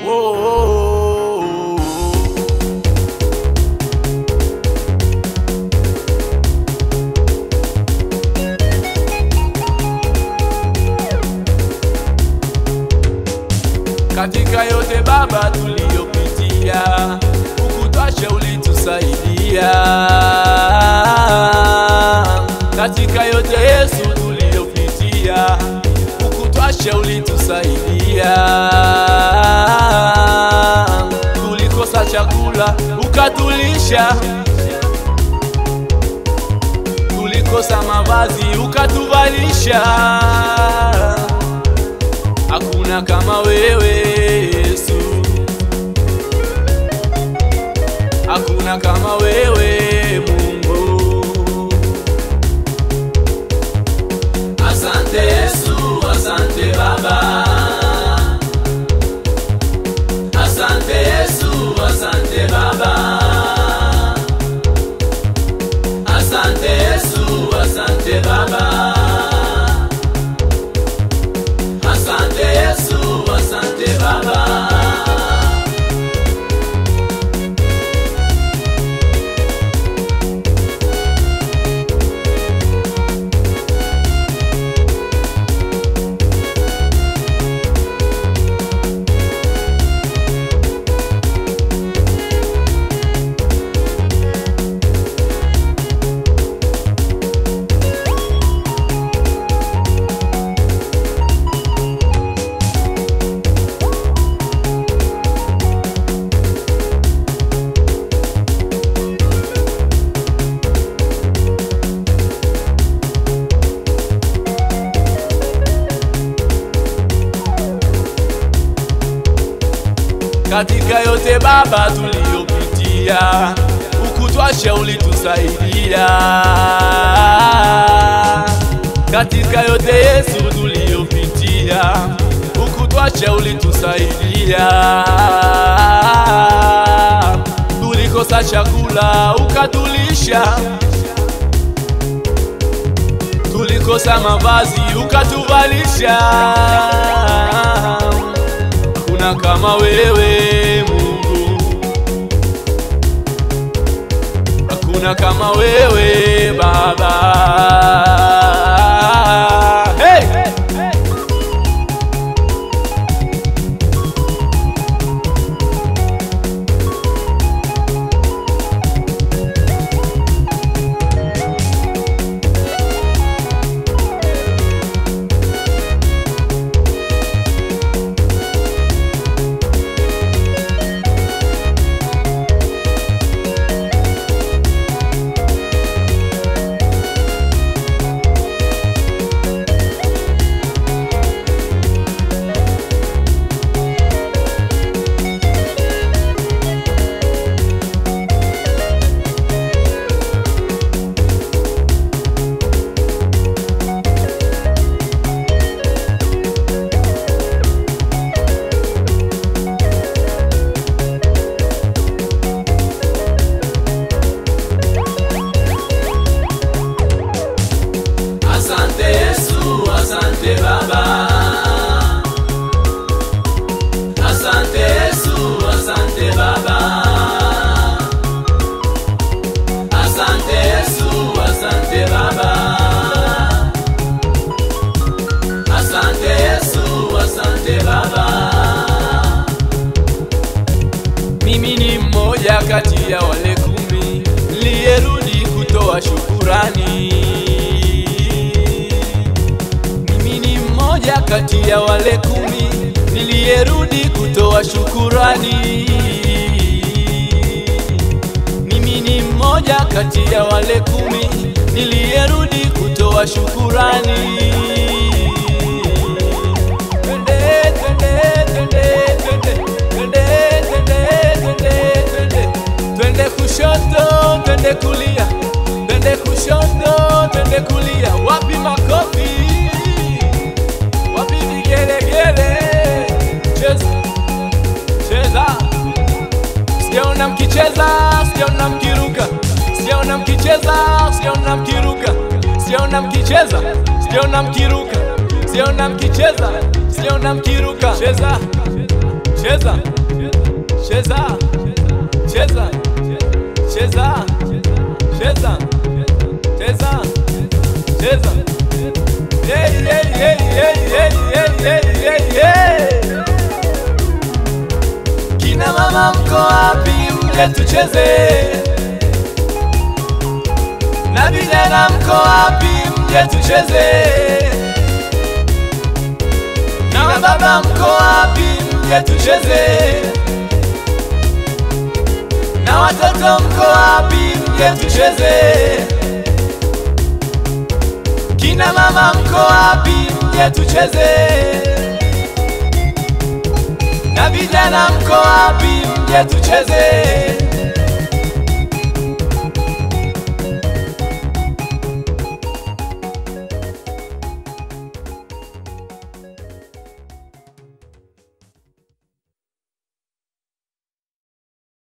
oh, oh, oh. Katika yote Baba tuliyopitia, ukutwashe ulitusaidia. Katika yote Yesu tuliyopitia, ukutwashe ulitusaidia. Tulikosa chakula ukatulisha, tulikosa mavazi ukatuvalisha hakuna kama wewe Yesu, hakuna kama wewe Mungu. Asante Yesu, asante Baba, asante Yesu, asante Baba, asante Yesu, asante Baba. Asante Yesu, asante Baba. Katika yote Baba tuliyopitia, ukutwashe ulitusaidia. Katika yote Yesu tuliyopitia, ukutwashe ulitusaidia. Tulikosa chakula ukatulisha, tulikosa mavazi ukatuvalisha hakuna kama wewe Mungu, hakuna kama wewe Baba. Hey! Asante Yesu, asante Baba. Asante Yesu, asante Baba. Asante Yesu, asante Baba. Asante Yesu, asante Baba. Mimi ni mmoja kati ya wale kumi niliyerudi kutoa shukurani. Mimi ni mmoja kati ya wale kumi niliyerudi kutoa shukurani. Mimi ni mmoja kati ya wale kumi niliyerudi kutoa shukurani. Twende, twende, twende, twende, twende, twende, twende, twende. Twende kushoto, twende kulia, twende kushoto, twende kulia. Wapi makofi? Wapi vigelegele? Cheza, cheza. Sijaona mkicheza, sijaona mkiruka, sijaona mkicheza, sijaona mkiruka, sijaona mkicheza, sijaona mkiruka, sijaona mkicheza, sijaona mkiruka. Cheza, cheza cheza cheza cheza cheza cheza cheza Hey, hey, hey, hey, hey, hey, hey, hey, hey. Kina mama mko wapi? Mje tucheze. Na vijana mko wapi? Mje tucheze. Na baba mko wapi? Mje tucheze. Na watoto mko wapi? Mje tucheze. Kina mama mko wapi? Mje tucheze. Na vijana mko wapi? Mje tucheze.